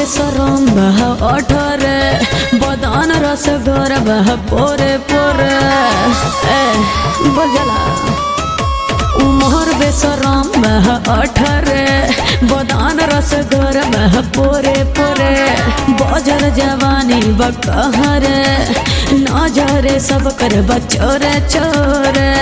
बेसरम बह अठरे बदन रस घर बह पोरे पोरे ए बजला उमर बेसरम बह अठरे बदन रस घर बह पोरे पोरे बजर जवानी बकहरे नजरे सब कर बचोरे चोरे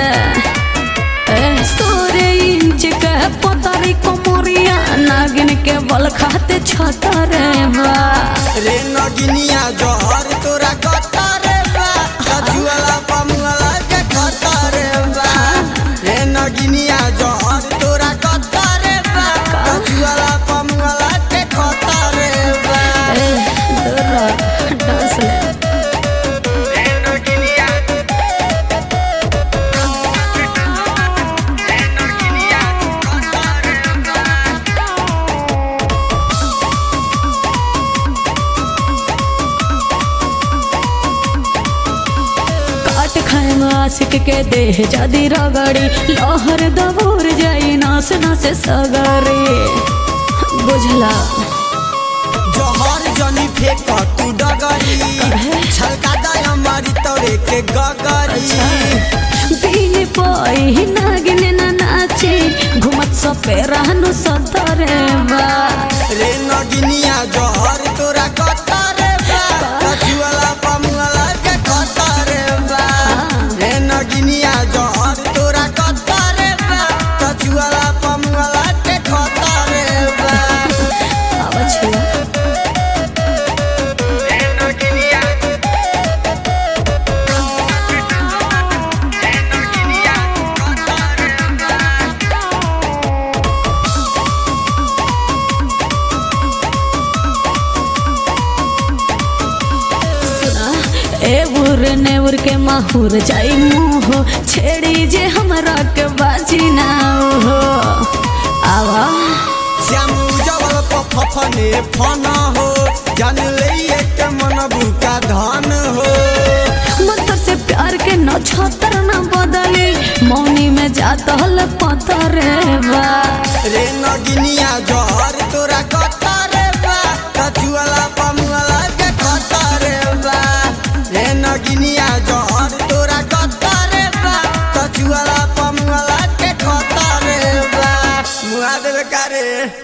सोरे इंच के पतरी कोमरिया नागिन के बल खाते छतरे बा रे नगिनिया जहर तोरा कतरे बा कजुआला पमुआला के खतरे बा रे नगिनिया जहर तोरा कतरे बा कजुआला पमुआला के खतरे बा ए दोरा डांस ले रे नगिनिया रे नगिनिया खतरे बा काट खाए आशिक के देह जदी रगड़ी लहर दबोर जाई नास नास सगरे बुझला जहर जनी फेंक तू डगरी छलका दया मारी तोरे के गगरी बिन पाई नागिन ना नाची घुमत सपे रहनु सतरे बा रे नगिनिया जहर तोरा कतरे बा कछुआला पमुआला के खतरे बा रे नगिनिया जहर तोरा कतरे बा कछुआला पमुआला के खतरे बा आवा छुआ रे नगिनिया रे नगिनिया खतरे बा सुना ए उर ने उर के माहुर जाई मुहो छेड़ी जे हमरा के बाजी ना हो आवा श्याम उजवल पफने फन हो जान ले के मन बुका धन हो मंत्र से प्यार के न छतर न बदली मौनी में जात हल पतरे बा रे नगिनिया जहर तोरा कतरे बा कछुआला पमुआला के खतरे बा रे नगिनिया जहर तोरा कतरे बा कछुआला पमुआला के खतरे बा मुआ देवे का रे